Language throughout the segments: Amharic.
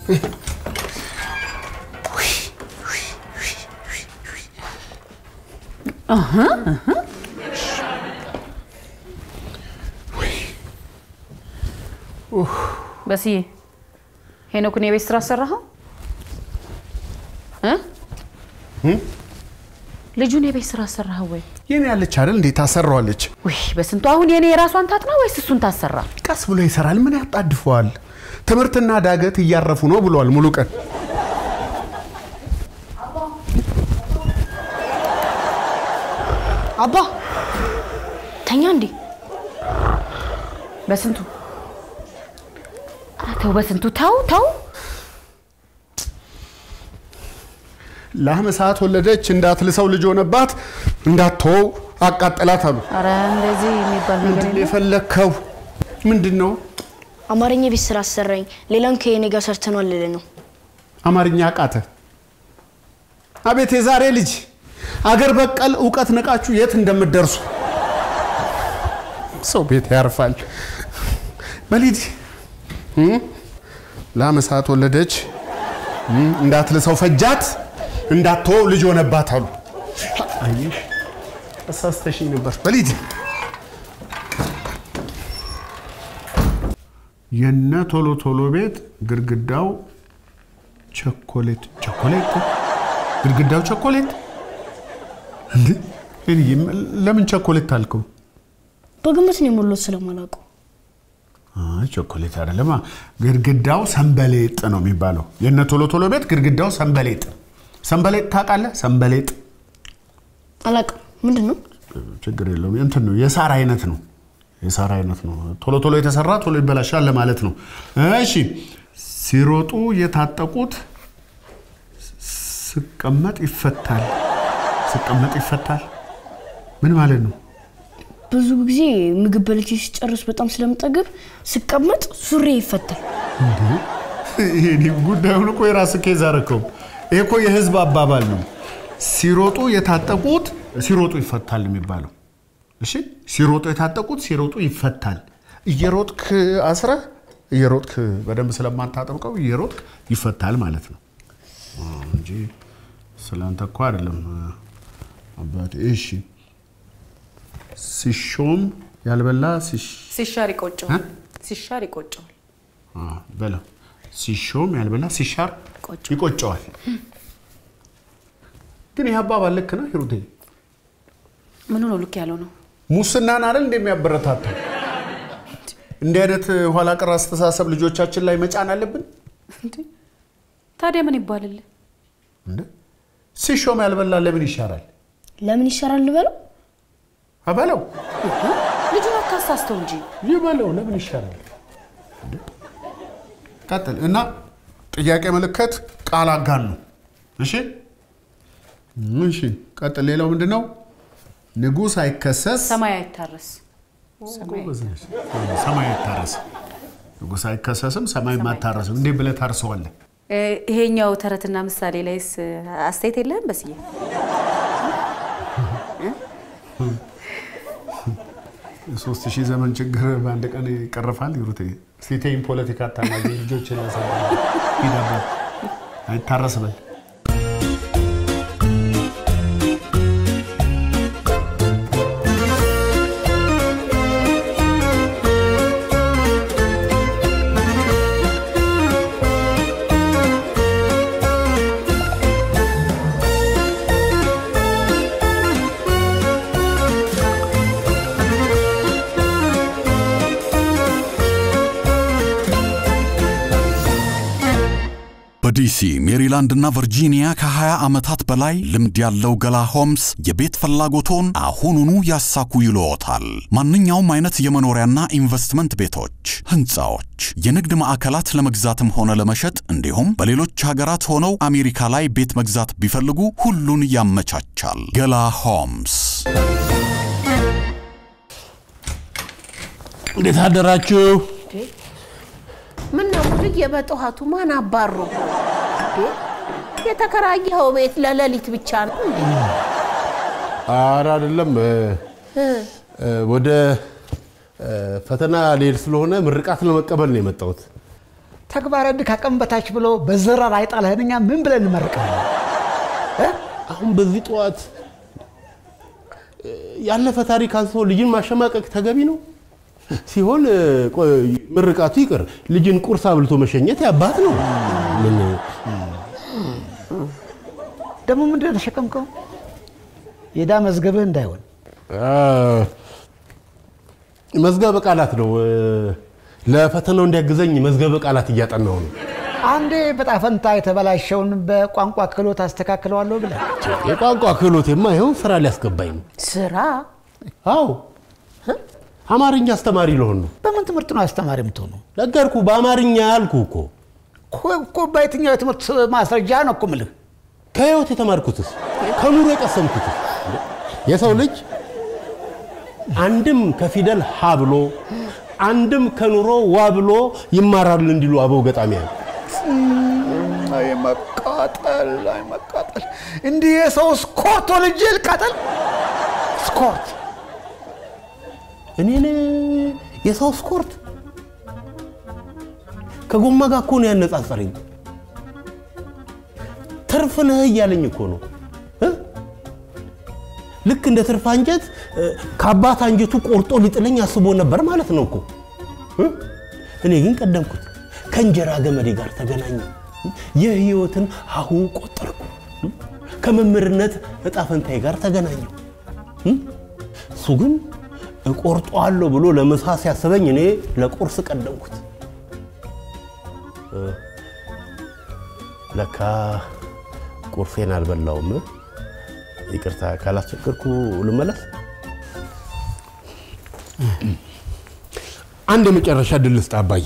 በስዬ ሄኖክን የቤት ስራ አሰራኸው እ? ልጁን የቤት ስራ አሰራኸው ወይ? የኔ ያለች አይደል እንዴ ታሰራዋለች። ውይ በስንቱ አሁን የኔ የራሷን ታጥና ወይስ እሱን ታሰራ? ቀስ ብሎ ይሰራል። ምን ያጣድፈዋል? ትምህርትና ዳገት እያረፉ ነው ብሏል ሙሉ ቀን። አባ ተኛ እንዴ? በስንቱ ኧረ ተው፣ በስንቱ ተው ተው። ላም ሰዓት ወለደች እንዳትልሰው ልጅ ሆነባት እንዳትተወው አቃጠላት አሉ። ኧረ እንደዚህ የሚባል ነገር ምንድን ነው የለም። የፈለግከው? ምንድን ነው? አማርኛ ቤት ስራ አሰራኝ። ሌላውን ከኔ ጋር ሰርተኗል ልል ነው። አማርኛ አቃተ። አቤት የዛሬ ልጅ አገር በቀል እውቀት ንቃችሁ የት እንደምትደርሱ ሰው ቤት ያርፋል። በሊድ ላም ሰዓት ወለደች እም፣ እንዳትልሰው ፈጃት እንዳትተወው ልጅ ሆነባት አሉ። አየሽ ተሳስተሽኝ ነበር። በሊድ የነ ቶሎ ቶሎ ቤት ግድግዳው ቸኮሌት ቸኮሌት ግድግዳው ቸኮሌት እንዴ? እኔ ለምን ቸኮሌት አልከው? በግምት ነው የሞላሁት ስለማላውቀው። አይ ቸኮሌት አይደለማ፣ ግድግዳው ሰንበሌጥ ነው የሚባለው። የነ ቶሎ ቶሎ ቤት ግድግዳው ሰንበሌጥ። ሰንበሌጥ ታውቃለህ? ሰንበሌጥ አላውቅም። ምንድን ነው? ችግር የለውም። እንትን ነው የሳር አይነት ነው። የሳር አይነት ነው። ቶሎ ቶሎ የተሰራ ቶሎ ይበላሻል ለማለት ነው። እሺ፣ ሲሮጡ የታጠቁት ስቀመጥ ይፈታል። ስቀመጥ ይፈታል ምን ማለት ነው? ብዙ ጊዜ ምግብ በልቼ ሲጨርስ በጣም ስለምጠግብ ስቀመጥ ሱሪ ይፈታል። ይሄ ጉዳዩን እኮ የራስ ኬዝ አደረከው። ይሄ እኮ የህዝብ አባባል ነው። ሲሮጡ የታጠቁት ሲሮጡ ይፈታል የሚባለው። እሺ ሲሮጡ የታጠቁት ሲሮጡ ይፈታል። እየሮጥክ አስረህ እየሮጥክ በደንብ ስለማታጠብቀው እየሮጥክ ይፈታል ማለት ነው እንጂ ስለአንተ እኮ አይደለም አባቴ። እሺ ሲሾም ያልበላ ሲሽ- ሲሻር ይቆጨዋል። እ? ሲሻር ይቆጨዋል። አ፣ በለው ሲሾም ያልበላ ሲሻር ቆጨው። ይቆጨዋል። ግን ይህ አባባል ልክ ነው ሂሩቴ? ምኑ ነው ልክ ያለው ነው? ሙስናን አይደል እንደሚያበረታታው? እንዲህ አይነት ኋላ ቀር አስተሳሰብ ልጆቻችን ላይ መጫን አለብን እንዴ ታዲያ ምን ይባልል? እንደ ሲሾም ያልበላ ለምን ይሻራል? ለምን ይሻራል ልበለው? አበለው ልጁን አታሳስተው እንጂ ይበለው ለምን ይሻራል? እንደ? ቀጥል እና ጥያቄ ምልክት ቃል አጋን ነው። እሺ እሺ፣ ቀጥል። ሌላው ምንድን ነው? ንጉሥ አይከሰስ ሰማይ አይታረስ። ጎበዝ ነሽ። ሰማይ አይታረስ። ንጉሥ አይከሰስም፣ ሰማይ አይታረስም። እንዴት ብለህ ታርሰዋለህ? እ፣ ይሄኛው ተረትና ምሳሌ ላይስ አስተያየት የለህም በስዬ? የሶስት ሺህ ዘመን ችግር በአንድ ቀን ይቀርፋል። ይሩቴ ሴቴን ፖለቲካ አታናጊ። ልጆች ያሳል ሂዳባት አይታረስ በል በዲሲ ሜሪላንድ እና ቨርጂኒያ ከ20 ዓመታት በላይ ልምድ ያለው ገላ ሆምስ የቤት ፍላጎቶን አሁኑኑ ያሳኩ ይልዎታል። ማንኛውም አይነት የመኖሪያና ኢንቨስትመንት ቤቶች፣ ህንፃዎች፣ የንግድ ማዕከላት ለመግዛትም ሆነ ለመሸጥ እንዲሁም በሌሎች ሀገራት ሆነው አሜሪካ ላይ ቤት መግዛት ቢፈልጉ ሁሉን ያመቻቻል። ገላ ሆምስ እንዴት አደራችሁ? ምን ነው ልዬ በጠዋቱ ማን አባሮ እንዴ? የተከራየኸው ቤት ለሌሊት ብቻ ነው እንዴ? ኧረ አይደለም እ፣ እ፣ ወደ እ፣ ፈተና ልሄድ ስለሆነ ምርቃት ለመቀበል ነው የመጣሁት። ተግባረ ዕድ ከአቅም በታች ብሎ በዘራር አይጣልህን እኛ ምን ብለን እንመርቃለን? አሁን በዚህ ጠዋት እ፣ ያለፈ ታሪክ አንስቶ ልጅን ማሸማቀቅ ተገቢ ነው ሲሆን እ፣ ቆይ፣ ምርቃቱ ይቅር፣ ልጅን ቁርስ አብልቶ መሸኘት ያባት ነው። ምን ደግሞ ምንድን ነው የተሸከምከው? የዕዳ መዝገብህ እንዳይሆን አ፣ መዝገበ ቃላት ነው። እ፣ ለፈተናው እንዲያግዘኝ መዝገበ ቃላት እያጠናው ነው። አንዴ በጣፈንታ የተበላሸውን በቋንቋ ክህሎት አስተካክለዋለሁ ብለህ የቋንቋ ክህሎቴማ ይኸው ስራ ሊያስገባኝ ነው። ስራ አዎ አማርኛ አስተማሪ ልሆን ነው። በምን ትምህርት ነው አስተማሪ የምትሆነው? ነገርኩ፣ በአማርኛ ያልኩ እኮ። እኮ- እኮ በየትኛው የትምህርት ማስረጃ ነው እኮ የምልህ? ከህይወት የተማርኩትስ ከኑሮ የቀሰምኩትስ የሰው ልጅ አንድም ከፊደል ሀ ብሎ አንድም ከኑሮ ዋ ብሎ ይማራል እንዲሉ አበው ገጣሚያን አይ መቃጠል፣ አይ መቃጠል! እንዲህ የሰው ስኮርት ወልጄ ልቃጠል? ስኮርት እኔን የሰው ስኮርት ከጎማ ጋር እኮ ነው ያነጻጸረኝ። ትርፍ ነህ እያለኝ እኮ ነው እ? ልክ እንደ ትርፍ አንጀት እ፣ ከአባት አንጀቱ ቆርጦ ሊጥለኝ አስቦ ነበር ማለት ነው እኮ እ? እኔ ግን ቀደምኩት፣ ከእንጀራ ገመዴ ጋር ተገናኘ፣ የህይወትን ሀሁ ቆጠርኩ፣ ከመምህርነት እጣ ፈንታዬ ጋር ተገናኘው። እ? እሱ ግን እቆርጠዋለሁ ብሎ ለምሳ ሲያስበኝ እኔ ለቁርስ ቀደምኩት። እ፣ ለካ ቁርሴን አልበላውም። ይቅርታ ካላስቸገርኩ ልመለስ። አንድ የመጨረሻ ድል ስጥ አባዬ።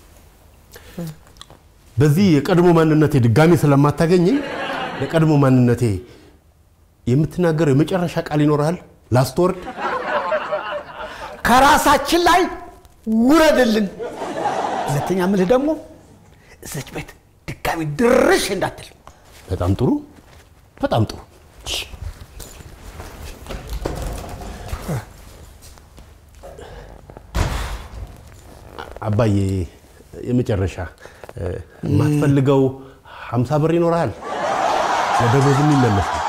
በዚህ የቀድሞ ማንነቴ ድጋሚ ስለማታገኘኝ ለቀድሞ ማንነቴ የምትናገረው የመጨረሻ ቃል ይኖርሃል? ላስት ወርድ ከራሳችን ላይ ውረድልን። ሁለተኛ ምልህ ደግሞ እዛች ቤት ድጋሚ ድርሽ እንዳትል። በጣም ጥሩ፣ በጣም ጥሩ። አባዬ የመጨረሻ እ፣ የማትፈልገው ሀምሳ ብር ይኖርሃል? ለደሞዝ የሚመለስ ነው።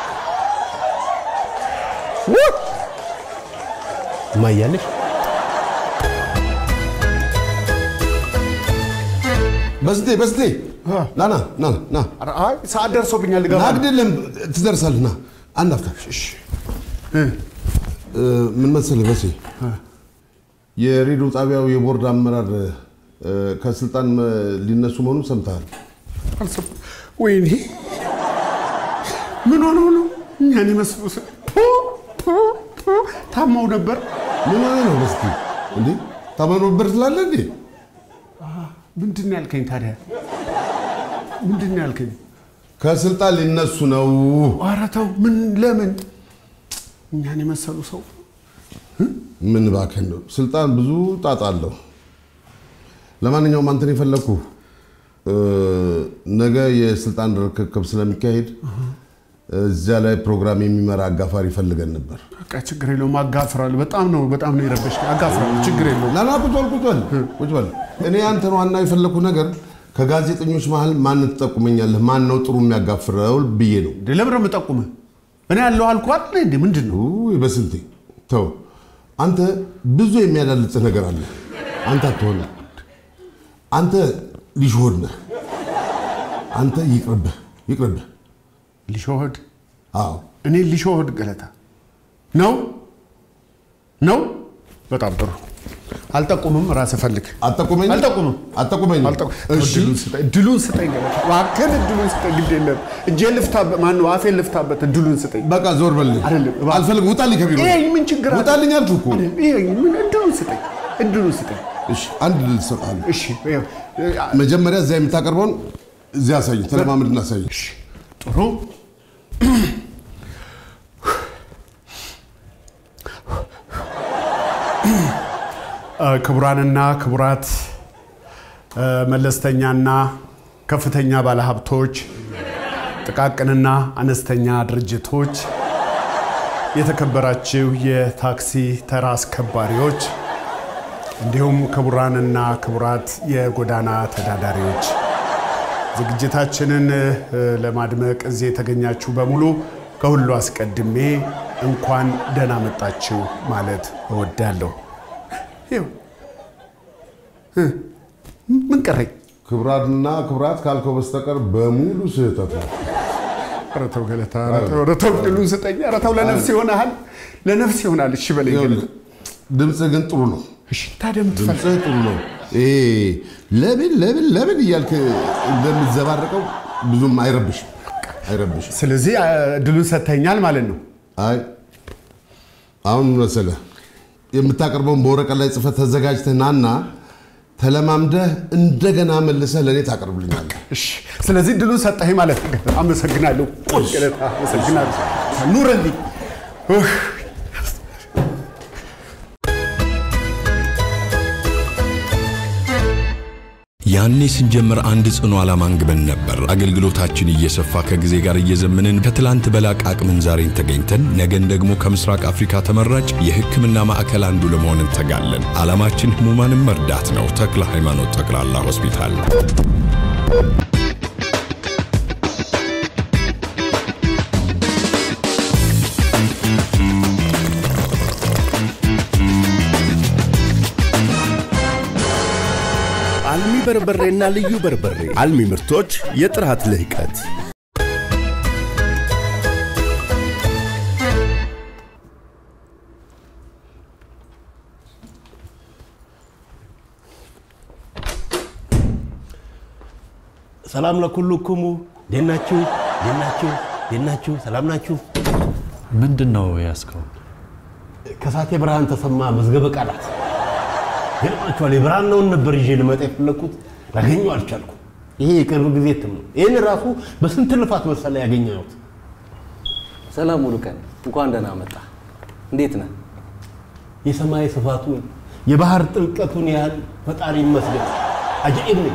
እማያለሽ በስቴ በስቴ ና ና ና ና አይ ሰዓት ደርሶብኛል። ና ልገባ ነው። ግድልም ትደርሳለህ። ና አንድ አፍታ እሺ። እ፣ ምን መሰለህ በሴ የሬዲዮ ጣቢያው የቦርድ አመራር እ፣ ከስልጣን እ፣ ሊነሱ መሆኑን ሰምተሃል? አልሰማም። ወይኔ ምን ሆነው ነው እኛን ይመስሉ ስ- ፑ፣ ፑ፣ ፑ። ታማው ነበር። ምን ሆነ ነው በስቴ? እንዴ ታመኖበር ትላለህ እንዴ? ምንድን ነው ያልከኝ ታዲያ? ምንድን ነው ያልከኝ? ከስልጣን ሊነሱ ነው። ኧረ ተው። ምን ለምን እኛን የመሰሉ ሰው ምን እባክህ ነው። ስልጣን ብዙ ጣጣ አለው። ለማንኛውም አንተን የፈለግኩ እ፣ ነገ የስልጣን ርክክብ ስለሚካሄድ እዚያ ላይ ፕሮግራም የሚመራ አጋፋሪ ፈልገን ነበር። በቃ ችግር የለውም። አጋፍራለሁ። በጣም ነው በጣም ነው የረበሽ። አጋፍራለሁ። ችግር የለውም። ናና ቁጭ በል ቁጭ በል ቁጭ በል። እኔ አንተን ዋና የፈለግኩ ነገር ከጋዜጠኞች መሀል ማን ትጠቁመኛለህ? ማን ነው ጥሩ የሚያጋፍረው ብዬ ነው። እንደ ለምን ነው የምጠቁምህ? እኔ ያለው አልኩህ አይደል እንዴ? ምንድን ነው ውይ በስንቴ ተው። አንተ ብዙ የሚያዳልጥህ ነገር አለ። አንተ አትሆንም። አንተ ሊሾሆድ ነህ። አንተ ይቅርብህ ይቅርብህ። ሊሾህድ አዎ እኔ ሊሾህድ ገለታ ነው ነው። በጣም ጥሩ። አልጠቁምም። ራስህ ፈልግ። አጠቁመኝ አልጠቁምም። አጠቁመኝ። አልጠቁ- እሺ እድሉን ስጠኝ፣ እድሉን ስጠኝ ገለታ፣ እባክህን እድሉን ስጠኝ። ግድ የለም እጄን ልፍታበት፣ ማነው አፌን ልፍታበት። እድሉን ስጠኝ። በቃ ዞር በልኝ። አይደለም፣ እባክህ። አልፈልግም። ውጣልኝ ከቢሮ ይሄ ምን ችግር አለ? ውጣልኝ አልኩህ እኮ። ይሄ ምን እድሉን ስጠኝ፣ እድሉን ስጠኝ። እሺ አንድ ልል እሰጥሃለሁ። እሺ ይኸው፣ መጀመሪያ እዚያ የምታቀርበውን እዚያ አሳየኝ። ተለማመድና አሳየኝ። እሺ፣ ጥሩ ክቡራንና ክቡራት እ፣ መለስተኛና ከፍተኛ ባለሀብቶች፣ ጥቃቅንና አነስተኛ ድርጅቶች፣ የተከበራችሁ የታክሲ ተራ አስከባሪዎች፣ እንዲሁም ክቡራንና ክቡራት የጎዳና ተዳዳሪዎች ዝግጅታችንን እ፣ ለማድመቅ እዚህ የተገኛችሁ በሙሉ ከሁሉ አስቀድሜ እንኳን ደህና መጣችሁ ማለት እወዳለሁ። ይኸው እ፣ ምን ቀረኝ? ክቡራትና ክቡራት ካልከው በስተቀር በሙሉ ስህተት ነው። ኧረ ተው ገለታ፣ ኧረ ተው፣ ኧረ ተው ድሉን ስጠኝ። ኧረ ተው ለነፍስ ይሆናል፣ ለነፍስ ይሆናል። እሺ በለኝ ገለታ። ድምፅህ ግን ጥሩ ነው። እሺ ታዲያ የምትፈልግ ድምፅህ ጥሩ ነው። ይሄ ለምን ለምን ለምን እያልክ እንደምትዘባረቀው ብዙም አይረብሽም አይረብሽም። ስለዚህ አ፣ ድሉን ሰጥተኛል ማለት ነው። አይ አሁን ምን መሰለህ የምታቀርበውን በወረቀት ላይ ጽፈት ተዘጋጅተህ ናና ተለማምደህ እንደገና መልሰህ ለእኔ ታቀርብልኛለህ። እሺ ስለዚህ ድሉን ሰጠኸኝ ማለት ነው። አመሰግናለሁ። ቁጭ ገለታ፣ አመሰግናለሁ። ኑረልኝ። ኡህ፣ ያኔ ስንጀምር አንድ ጽኑ ዓላማ አንግበን ነበር። አገልግሎታችን እየሰፋ ከጊዜ ጋር እየዘመንን ከትላንት በላቅ አቅምን ዛሬን ተገኝተን ነገን ደግሞ ከምስራቅ አፍሪካ ተመራጭ የሕክምና ማዕከል አንዱ ለመሆን እንተጋለን። ዓላማችን ህሙማንን መርዳት ነው። ተክለ ሃይማኖት ጠቅላላ ሆስፒታል አልሚ በርበሬና ልዩ በርበሬ አልሚ ምርቶች የጥራት ልህቀት ሰላም ለኩልኩሙ እንዴት ናችሁ? እንዴት ናችሁ? እንዴት ናችሁ? ሰላም ናችሁ? ምንድን ነው ያስከው? ከሳቴ ብርሃን ተሰማ መዝገበ ቃላት ገርማችኋል። የብርሃናውን ነበር ይዤ ልመጣ የፈለግኩት ላገኘው አልቻልኩም። ይሄ የቅርብ ጊዜ እትም ነው። ይህን ራሱ በስንት ልፋት መሰለ ያገኘሁት። ሰላም ሙሉ ቀን፣ እንኳን ደህና መጣ። እንዴት ነህ? የሰማይ ስፋቱን የባህር ጥልቀቱን ያህል ፈጣሪ ይመስገን አጃኢብ ነኝ።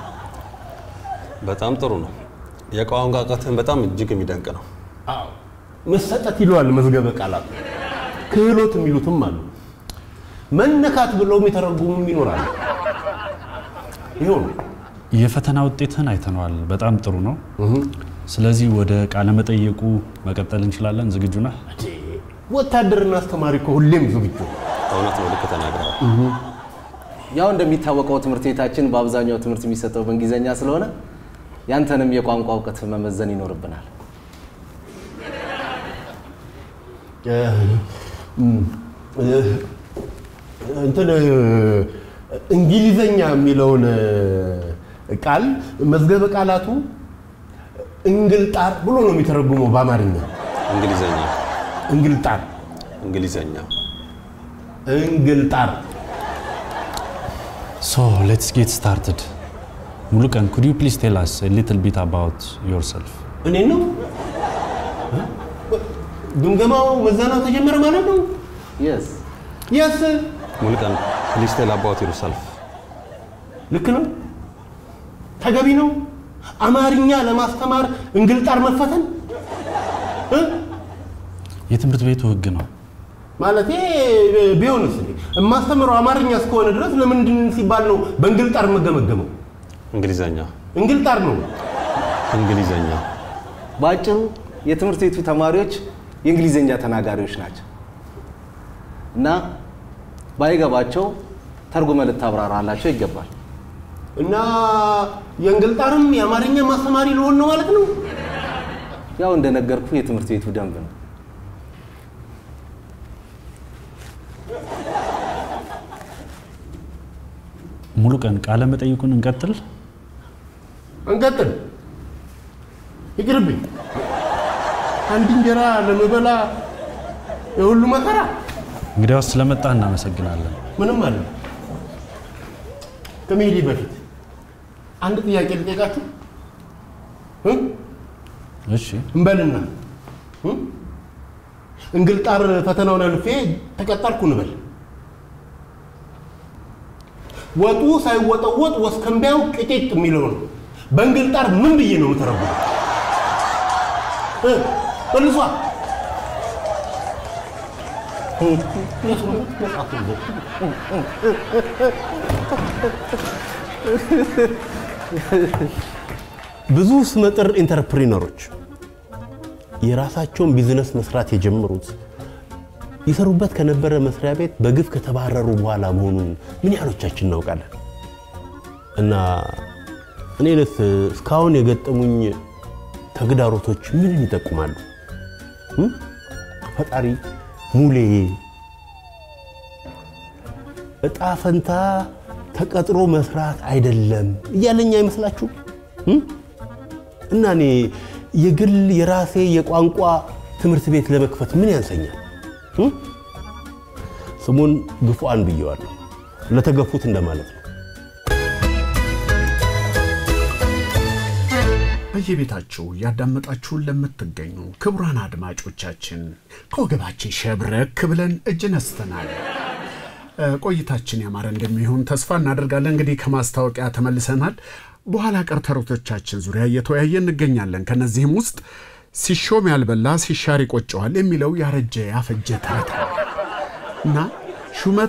በጣም ጥሩ ነው። የቋንቋ እውቀትህን በጣም እጅግ የሚደንቅ ነው። አዎ መሰጠት ይለዋል መዝገበ ቃላት። ክህሎት የሚሉትም አሉ። መነካት ብለው የሚተረጉሙም ይኖራሉ። ይኸው ነው። የፈተና ውጤትህን አይተነዋል። በጣም ጥሩ ነው። ስለዚህ ወደ ቃለ መጠየቁ መቀጠል እንችላለን። ዝግጁ ነህ? ወታደርና አስተማሪ እኮ ሁሌም ዝግጁ ነው። እውነት ነው፣ ልክ ተናግረዋል። ያው እንደሚታወቀው ትምህርት ቤታችን በአብዛኛው ትምህርት የሚሰጠው በእንግሊዘኛ ስለሆነ ያንተንም የቋንቋ እውቀት መመዘን ይኖርብናል። እንትን እንግሊዘኛ የሚለውን ቃል መዝገበ ቃላቱ እንግልጣር ብሎ ነው የሚተረጉመው በአማርኛ። እንግሊዘኛ እንግልጣር እንግሊዘኛ እንግልጣር ሶ ሌትስ ጌት ስታርትድ። ሙሉቀን ኩድ ዩ ፕሊዝ ቴል አስ ሊትል ቢት አባውት ዮርሰልፍ? እኔ ነው ግምገማው መዛናው ተጀመረ ማለት ነው። የስ የስ ሙሉቀን ፕሊዝ ቴል አባውት ዮርሰልፍ። ልክ ነው፣ ተገቢ ነው። አማርኛ ለማስተማር እንግልጣር መፈተን እ? የትምህርት ቤቱ ህግ ነው። ማለቴ ቢሆንስ እንዴ የማስተምረው አማርኛ እስከሆነ ድረስ ለምንድን ሲባል ነው በእንግልጣር የምገመገመው? እንግሊዘኛ እንግልጣር ነው። እንግሊዘኛ በአጭሩ የትምህርት ቤቱ ተማሪዎች የእንግሊዝኛ ተናጋሪዎች ናቸው እና ባይገባቸው ተርጉመ ልታብራራላቸው ይገባል። እና የእንግልጣርም የአማርኛ ማስተማሪ ልሆን ነው ማለት ነው። ያው እንደነገርኩ የትምህርት ቤቱ ደንብ ነው። ሙሉቀን ቃለ መጠይቁን እንቀጥል። እንቀጥል። ይቅርብኝ። አንድ እንጀራ ለምበላ የሁሉ መከራ እንግዲያውስ ስለመጣህ እናመሰግናለን። ምንም አለ። ከመሄዴ በፊት አንድ ጥያቄ ልጠይቃችሁ እ? እሺ እንበልና እ? እንግልጣር ፈተናውን አልፌ ተቀጠርኩ እንበል። ወጡ ሳይወጠወጥ ወስከንቢያው ቅጤጥ የሚለው ነው። በእንግልጣር ምን ብዬ ነው የምተረጉመው? እ? መልሷ ብዙ ስመጥር ኢንተርፕሪነሮች የራሳቸውን ቢዝነስ መስራት የጀመሩት ይሰሩበት ከነበረ መስሪያ ቤት በግፍ ከተባረሩ በኋላ መሆኑን ምን ያህሎቻችን እናውቃለን? እና እኔንስ እስካሁን የገጠሙኝ ተግዳሮቶች ምንን ይጠቁማሉ? እም? ፈጣሪ ሙሌ እጣ ፈንታ ተቀጥሮ መስራት አይደለም እያለኝ አይመስላችሁ? እም? እና እኔ የግል የራሴ የቋንቋ ትምህርት ቤት ለመክፈት ምን ያንሰኛል? እም? ስሙን ግፉአን ብየዋለሁ። ለተገፉት እንደማለት ነው። በየቤታችሁ እያዳመጣችሁን ለምትገኙ ክቡራን አድማጮቻችን ከወገባችን ሸብረክ ብለን እጅ ነስተናል። እ፣ ቆይታችን ያማረ እንደሚሆን ተስፋ እናደርጋለን። እንግዲህ ከማስታወቂያ ተመልሰናል። በኋላ ቀር ተረቶቻችን ዙሪያ እየተወያየ እንገኛለን። ከነዚህም ውስጥ ሲሾም ያልበላ ሲሻር ይቆጨዋል የሚለው ያረጀ ያፈጀ ተረት ነው እና ሹመት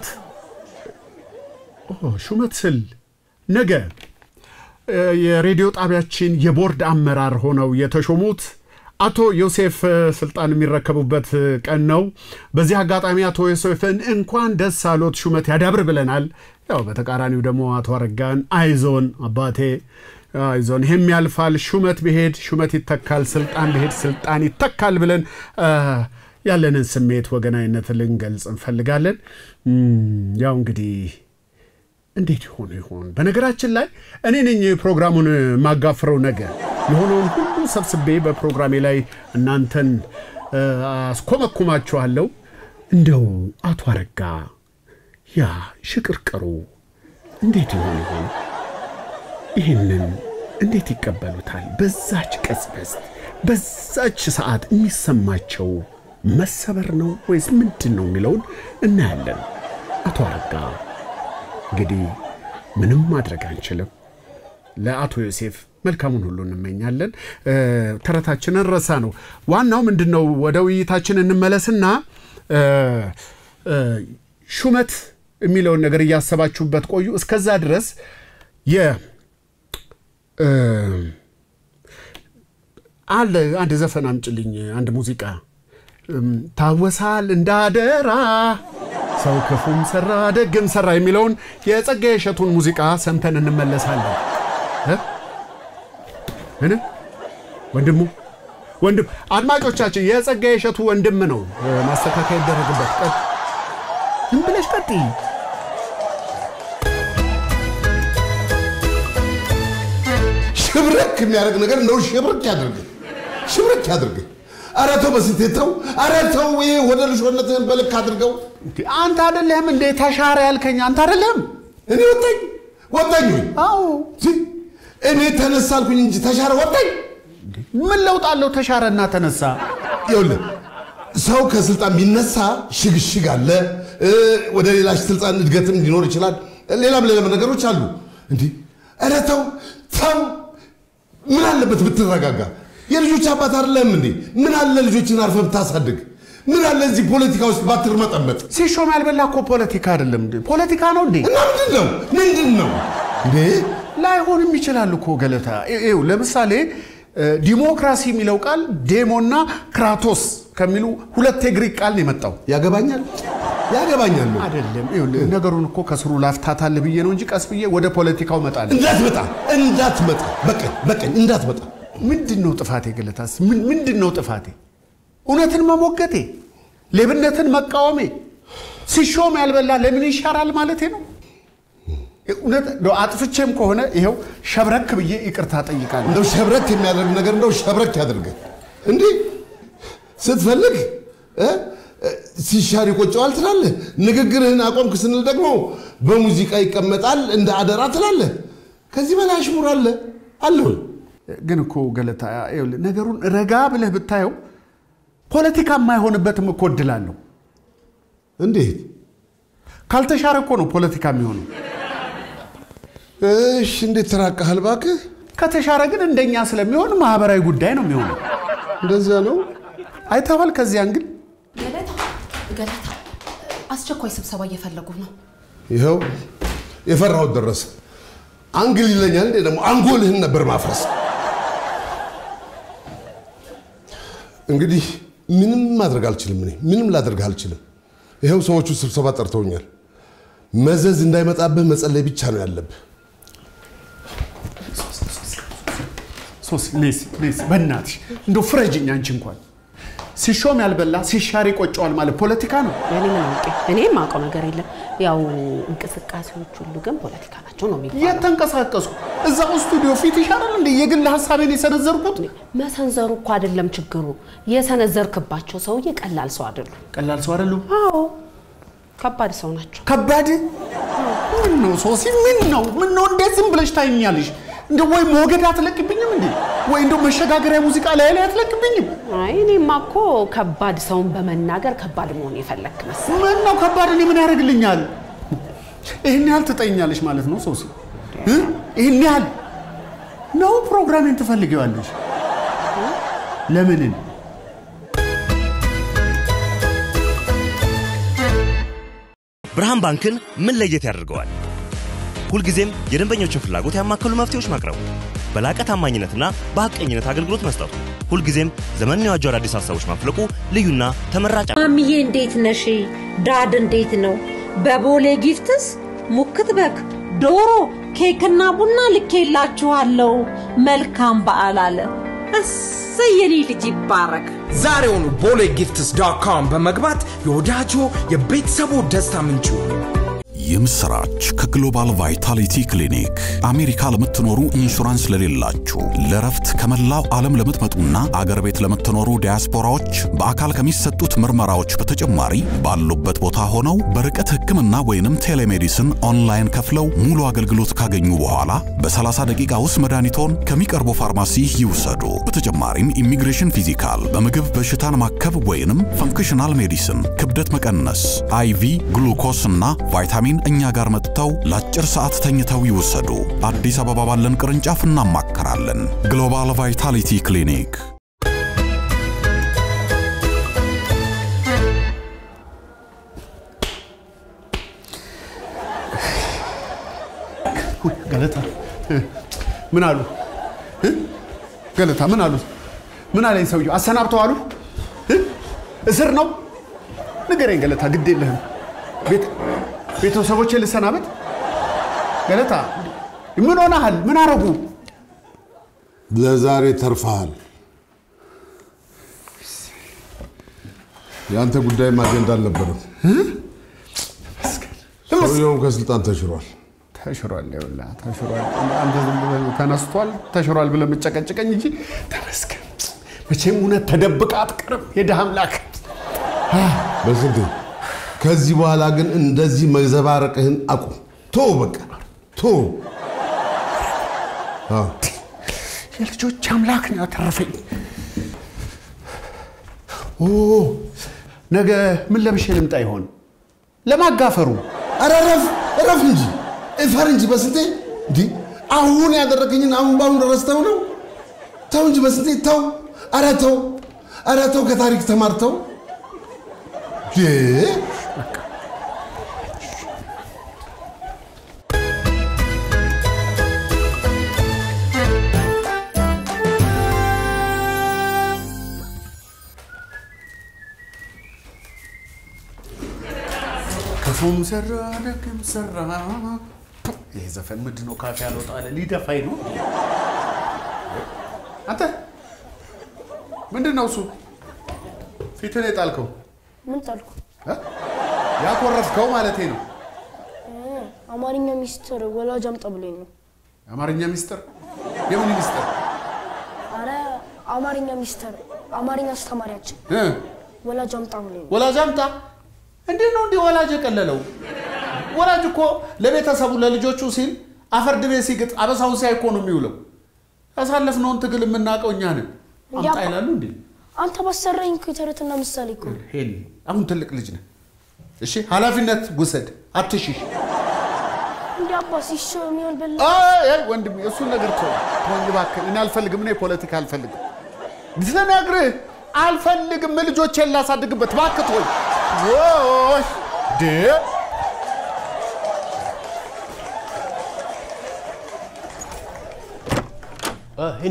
ኦ፣ ሹመት ስል ነገ እ፣ የሬዲዮ ጣቢያችን የቦርድ አመራር ሆነው የተሾሙት አቶ ዮሴፍ እ፣ ስልጣን የሚረከቡበት እ፣ ቀን ነው። በዚህ አጋጣሚ አቶ ዮሴፍን እንኳን ደስ አሎት ሹመት ያዳብር ብለናል። ያው በተቃራኒው ደግሞ አቶ አረጋን አይዞን አባቴ አይዞን፣ ይህም ያልፋል፣ ሹመት ቢሄድ ሹመት ይተካል፣ ስልጣን ቢሄድ ስልጣን ይተካል ብለን እ፣ ያለንን ስሜት ወገናዊነት ልንገልጽ እንፈልጋለን። እም፣ ያው እንግዲህ እንዴት ይሆኑ ይሆን? በነገራችን ላይ እኔ ነኝ ፕሮግራሙን ማጋፍረው ነገር የሆነውን ሁሉ ሰብስቤ በፕሮግራሜ ላይ እናንተን እ፣ አስኮመኩማችኋለሁ። እንደው አቶ አረጋ ያ ሽቅርቅሩ እንዴት ይሆን ይሆን? ይህንን እንዴት ይቀበሉታል? በዛች ቅጽበት በዛች ሰዓት የሚሰማቸው መሰበር ነው ወይስ ምንድን ነው የሚለውን እናያለን። አቶ አረጋ እንግዲህ ምንም ማድረግ አንችልም። ለአቶ ዮሴፍ መልካሙን ሁሉ እንመኛለን። እ፣ ተረታችንን ረሳ ነው። ዋናው ምንድን ነው? ወደ ውይይታችን እንመለስና እ፣ እ፣ ሹመት የሚለውን ነገር እያሰባችሁበት ቆዩ። እስከዛ ድረስ የ እ፣ አለ አንድ ዘፈን አምጭልኝ፣ አንድ ሙዚቃ እም፣ ታወሳል እንዳደራ ሰው ክፉም ሰራ ደግም ሰራ የሚለውን የጸጋዬ እሸቱን ሙዚቃ ሰምተን እንመለሳለን። እ? ምን ወንድሙ ወንድም አድማጮቻችን፣ የጸጋዬ እሸቱ ወንድም ነው። እ፣ ማስተካከያ ይደረግበት። ቀጥ ዝም ብለሽ ቀጥይ። ሽብረክ የሚያደርግ ነገር እንደው ሽብርክ ያድርግ፣ ሽብርክ ያድርግ። ኧረ ተው በስንቴ ተው፣ ኧረ ተው። ይሄ ወደ ልሾነትህን በልክ አድርገው። አንተ አይደለህም እንዴ ተሻረ ያልከኝ? አንተ አይደለህም እኔ ወጣኝ ወጣኝ ወይ? አዎ እኔ ተነሳ አልኩኝ እንጂ ተሻረ ወጣኝ። ምን ለውጥ አለው ተሻረና ተነሳ? ይኸውልህ ሰው ከስልጣን ቢነሳ ሽግሽግ አለ፣ እ፣ ወደ ሌላ ስልጣን እድገትም ሊኖር ይችላል። ሌላም ሌላም ነገሮች አሉ። እንዲህ ኧረ ተው ተው። ምን አለበት ብትረጋጋ? የልጆች አባት አይደለም እንዴ? ምን አለ ልጆችን አርፈህ ብታሳድግ? ምን አለ እዚህ ፖለቲካ ውስጥ ባትርመጠመጥ? ሲሾም ያልበላ እኮ ፖለቲካ አይደለም እንዴ? ፖለቲካ ነው እንዴ? እና ምንድን ነው ምንድን ነው እንዴ? ላይሆንም ይችላል እኮ ገለታ። ይኸው ለምሳሌ እ፣ ዲሞክራሲ የሚለው ቃል ዴሞና ክራቶስ ከሚሉ ሁለት የግሪክ ቃል ነው የመጣው። ያገባኛል ያገባኛል ነው አይደለም። ይኸውልህ ነገሩን እኮ ከስሩ ላፍታታልህ ብዬ ነው እንጂ ቀስ ብዬ ወደ ፖለቲካው እመጣለሁ። እንዳትመጣ እንዳትመጣ በቀኝ በቀኝ እንዳትመጣ። ምንድን ነው ጥፋቴ ገለታስ? ምን- ምንድን ነው ጥፋቴ? እውነትን መሞገቴ፣ ሌብነትን መቃወሜ፣ ሲሾም ያልበላ ለምን ይሻራል ማለቴ ነው። እውነት እንደው አጥፍቼም ከሆነ ይኸው ሸብረክ ብዬ ይቅርታ ጠይቃለሁ። እንደው ሸብረክ የሚያደርግ ነገር እንደው ሸብረክ ያድርግ። እንዲህ ስትፈልግ እ፣ እ፣ ሲሻር ይቆጨዋል ትላለህ። ንግግርህን አቆምክ ስንል ደግሞ በሙዚቃ ይቀመጣል እንደ አደራ ትላለህ። ከዚህ በላይ አሽሙር አለ አለ ወይ? ግን እኮ ገለታ ይኸውልህ ነገሩን ረጋ ብለህ ብታየው ፖለቲካ የማይሆንበትም እኮ እድል አለው። እንዴት? ካልተሻረ እኮ ነው ፖለቲካ የሚሆነው። እሺ፣ እንዴት ተራቀሃል እባክህ? ከተሻረ ግን እንደኛ ስለሚሆን ማህበራዊ ጉዳይ ነው የሚሆነው። እንደዚያ ነው። አይተዋል። ከዚያን ግን ገለታ ገለታ አስቸኳይ ስብሰባ እየፈለጉ ነው። ይኸው የፈራሁት ደረሰ። አንግል ይለኛል እንዴ ደግሞ አንጎልህን ነበር ማፍረስ። እንግዲህ ምንም ማድረግ አልችልም። እኔ ምንም ላደርግ አልችልም። ይኸው ሰዎቹ ስብሰባ ጠርተውኛል። መዘዝ እንዳይመጣብህ መጸለይ ብቻ ነው ያለብህ። ሶስ ሌስ ሌስ በእናትሽ እንደው ፍረጅኝ አንቺ እንኳን ሲሾም ያልበላ ሲሻር ይቆጨዋል ማለት ፖለቲካ ነው። እኔ ምን አውቄ? እኔ የማውቀው ነገር የለም። ያው እንቅስቃሴዎች ሁሉ ግን ፖለቲካ ናቸው ነው የሚባለው። የተንቀሳቀሱ እዛው ስቱዲዮ ፊት ይሻላል እንደ የግል ሀሳቤን የሰነዘርኩት መሰንዘሩ እኮ አይደለም ችግሩ፣ የሰነዘርክባቸው ሰውዬ ቀላል ሰው አይደሉም። ቀላል ሰው አይደሉም። አዎ ከባድ ሰው ናቸው። ከባድ ምን ነው ሶሲ? ምን ነው ምን ነው? እንዴት ዝም ብለሽ ታይኛለሽ? እንደ ወይ ሞገድ አትለቅብኝም እንዴ? ወይ እንደው መሸጋገሪያ ሙዚቃ ላይ ላይ አትለቅብኝም? አይ እኔማ እኮ ከባድ ሰውን በመናገር ከባድ መሆን የፈለክ መሰለኝ። ምን ነው ከባድ? እኔ ምን ያደርግልኛል? ይህን ያህል ትጠይኛለሽ ማለት ነው ሶሲ? እ? ይህን ያህል ነው ፕሮግራሜን ትፈልጊዋለሽ? ለምንን? ብርሃን ባንክን ምን ለየት ያደርገዋል? ሁልጊዜም የደንበኞችን ፍላጎት ያማከሉ መፍትሄዎች ማቅረቡ፣ በላቀ ታማኝነትና በሐቀኝነት አገልግሎት መስጠቱ፣ ሁልጊዜም ዘመንን የዋጁ አዳዲስ ሀሳቦች ማፍለቁ ልዩና ተመራጭ ማሚዬ እንዴት ነሽ? ዳድ እንዴት ነው? በቦሌ ጊፍትስ ሙክት በግ፣ ዶሮ፣ ኬክና ቡና ልኬላችኋለሁ። መልካም በዓል አለ። እሰይ የኔ ልጅ ይባረክ። ዛሬውኑ ቦሌ ጊፍትስ ዶት ኮም በመግባት የወዳጆ የቤተሰቡ ደስታ ምንጩ የምስራች ከግሎባል ቫይታሊቲ ክሊኒክ አሜሪካ ለምትኖሩ ኢንሹራንስ ለሌላችሁ ለረፍት ከመላው ዓለም ለምትመጡና አገር ቤት ለምትኖሩ ዲያስፖራዎች በአካል ከሚሰጡት ምርመራዎች በተጨማሪ ባሉበት ቦታ ሆነው በርቀት ሕክምና ወይንም ቴሌሜዲስን ኦንላይን ከፍለው ሙሉ አገልግሎት ካገኙ በኋላ በ30 ደቂቃ ውስጥ መድኃኒቶን ከሚቀርቡ ፋርማሲ ይውሰዱ። በተጨማሪም ኢሚግሬሽን ፊዚካል፣ በምግብ በሽታን ማከብ ወይንም ፈንክሽናል ሜዲሲን፣ ክብደት መቀነስ፣ አይቪ ግሉኮስ እና ቫይታሚን እኛ ጋር መጥተው ለአጭር ሰዓት ተኝተው ይወሰዱ። አዲስ አበባ ባለን ቅርንጫፍ እናማከራለን። ግሎባል ቫይታሊቲ ክሊኒክ ገለታ ምን አሉ? እ? ገለታ ምን አሉ? ምን አለኝ ሰውየው? አሰናብተው አሉ? እ? እስር ነው? ንገረኝ ገለታ፣ ግድ የለህም። ቤት- ቤተሰቦቼ ልሰናበት? ገለታ ምን ሆነሃል? ምን አረጉ? ለዛሬ ተርፈሃል። የአንተ ጉዳይም አጀንዳ አልነበረም። ሰውየውም ከስልጣን ተሽሯል። ተሽሯል። ይኸውልህ ተሽሯል። አንተ ዝም ብለህ ተነስቷል ተሽሯል ብለህ የምጨቀጭቀኝ እንጂ ተመስገን። መቼም እውነት ተደብቃ አትቀርም። የድሃ አምላክ በስንቴ ከዚህ በኋላ ግን እንደዚህ መዘባረቅህን አቁም። ቶ በቃ ቶ አዎ። የልጆች አምላክ ነው ያተረፈኝ። ኦ ነገ ምን ለብሼ ልምጣ ይሆን? ለማጋፈሩ ኧረ እረፍ እረፍ እንጂ እፈር እንጂ በስንቴ እንዲህ አሁን ያደረገኝን አሁን በአሁን ረስተው ነው። ተው እንጂ በስንቴ ተው። ኧረ ተው ኧረ ተው ከታሪክ ተማርተው ክፉም ሰራ ደግም ሰራ። ይሄ ዘፈን ምንድን ነው? ካፌ ያልወጣ አለ ሊደፋኝ ነው። አንተ ምንድን ነው እሱ ፊትህ ላይ ጣልከው? ምን ጣልኩ? እ? ያኮረፍከው ማለቴ ነው። እ፣ አማርኛ ሚኒስትር ወላጅ አምጣ ብሎኝ ነው። የአማርኛ ሚስጥር? የምን ሚስጥር? አረ አማርኛ ሚኒስትር አማርኛ አስተማሪያችን እ? ወላጅ አምጣ ብሎኝ ነው። ወላጅ አምጣ። እንዴት ነው እንዲህ ወላጅ የቀለለው? ወላጅ እኮ ለቤተሰቡ ለልጆቹ ሲል አፈርድ ቤት ሲግጥ አበሳውን ሲያይ እኮ ነው የሚውለው። ያሳለፍነውን ትግል የምናውቀው እኛ ነን። አምጣ እንዲያ- ይላሉ እንዴ? አንተ ባሰራኝ እኮ የተረትና ምሳሌ እኮ ነው። ሄሊ አሁን ትልቅ ልጅ ነህ። እሺ ኃላፊነት ውሰድ፣ አትሽሽ። እንዲ አባ ሲሾ የሚሆን በላ አይ አይ ወንድሜ እሱን ነገር ተው ተወኝ እባክህ። እኔ አልፈልግም፣ እኔ ፖለቲካ አልፈልግም። ልነግርህ አልፈልግም። ልጆቼን ላሳድግበት እባክህ ተወኝ። ወይ ሄኒ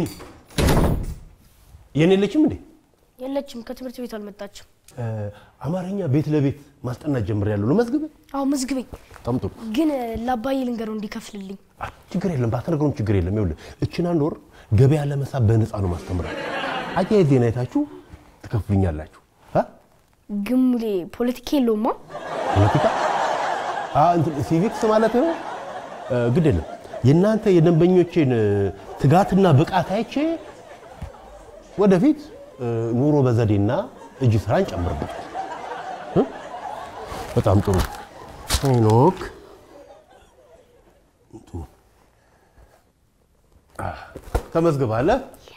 የኔ የለችም እንዴ? የለችም፣ ከትምህርት ቤት አልመጣችም። አማርኛ ቤት ለቤት ማስጠናት ጀምሬያለሁ። ልመዝግብ? አዎ መዝግበኝ። በጣም ጥሩ። ግን ለአባዬ ልንገረው እንዲከፍልልኝ። ችግር የለም፣ ባትነግረውም ችግር የለም። ይኸውልህ እችን አንድ ወር ገበያ ለመሳብ በነፃ ነው ማስተምራል። አያይዜን አይታችሁ ትከፍሉኛላችሁ። አ? ግን ሙሌ ፖለቲካ የለውማ። ፖለቲካ አ፣ እንትን ሲቪክስ ማለት ነው። እ፣ ግድ የለም የእናንተ የደንበኞቼን እ፣ ትጋትና ብቃት አይቼ ወደፊት እ፣ ኑሮ በዘዴና እጅ ስራ እንጨምርበታል። እ? በጣም ጥሩ ሄኖክ ተመዝግባለ።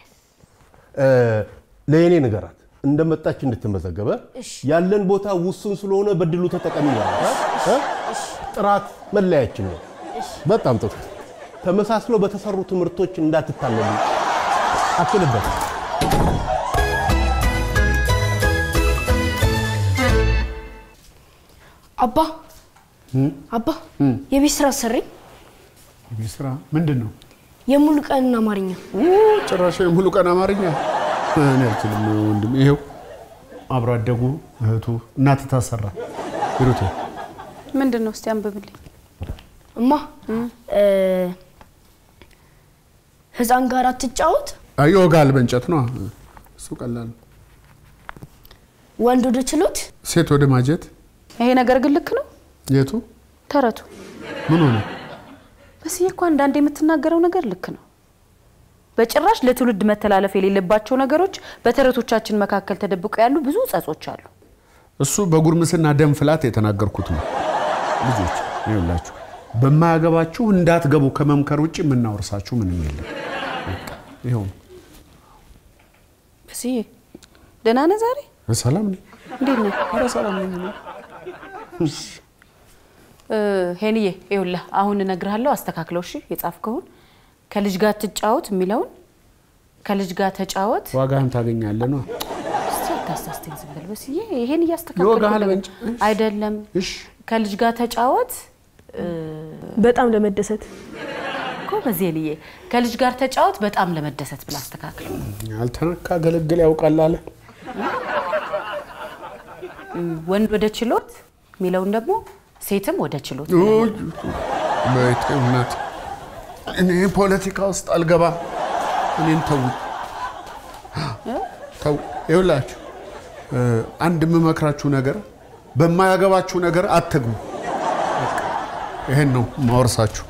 ለየኔ ንገራት እንደመጣች እንድትመዘገበ ያለን ቦታ ውሱን ስለሆነ በድሉ ተጠቀሚ ማለት እ? ጥራት መለያችን ነው። በጣም ጥሩ። ተመሳስለው በተሰሩ ትምህርቶች እንዳትታለሉ አክልበት። አባ አባ የቤት ስራ አሰረኝ። የቤት ስራ ምንድን ነው? የሙሉ ቀንና አማርኛ ጭራሽ የሙሉ ቀን አማርኛ እኔ አልችልም ወንድም። ይሄው አብሮ አደጉ እህቱ እናት ታሰራ ሂሩቴ ምንድን ነው? እስቲ አንብብልኝ። እማ እ፣ ህፃን ጋር አትጫወት፣ ይወጋል በእንጨት ነው እሱ ቀላል ነው። ወንድ ወደ ችሎት፣ ሴት ወደ ማጀት ይሄ ነገር ግን ልክ ነው የቱ ተረቱ? ምን ሆነ? በስዬ እኮ አንዳንድ የምትናገረው ነገር ልክ ነው። በጭራሽ ለትውልድ መተላለፍ የሌለባቸው ነገሮች በተረቶቻችን መካከል ተደብቀው ያሉ ብዙ ጸጾች አሉ። እሱ በጉርምስና ደም ፍላት የተናገርኩት ነው። ልጆች ይኸውላችሁ በማያገባችሁ እንዳትገቡ ከመምከር ውጭ የምናወርሳችሁ ምንም የለም። በቃ ይኸው ነው። በስዬ ደህና ነህ ዛሬ? ሰላም ነኝ። እንዴት ነህ? ኧረ ሰላም ነኝ እኔ። እ፣ ሄንዬ ይኸውልህ አሁን እነግርሃለሁ፣ አስተካክለው እሺ። የጻፍከውን ከልጅ ጋር ትጫወት የሚለውን ከልጅ ጋር ተጫወት ዋጋህን ታገኛለህ ነው። እስቲ አታሳስተኝ ዝም በል በስዬ። ይሄን ይወጋሃል እያስተካከልኩ በእንጭ- አይደለም። ከልጅ ጋር ተጫወት በጣም ለመደሰት እኮ በዚህ ሄንዬ ከልጅ ጋር ተጫወት በጣም ለመደሰት ብላ አስተካክል። ያልተነካ ገለግል ያውቃል አለ። ወንድ ወደ ችሎት የሚለውን ደግሞ ሴትም ወደ ችሎት ውይ፣ በይቴ እናት እኔ ፖለቲካ ውስጥ አልገባም። እኔን ተው ተው። ይኸውላችሁ እ፣ አንድ የምመክራችሁ ነገር በማያገባችሁ ነገር አትግቡ። በቃ ይሄን ነው ማወርሳችሁ።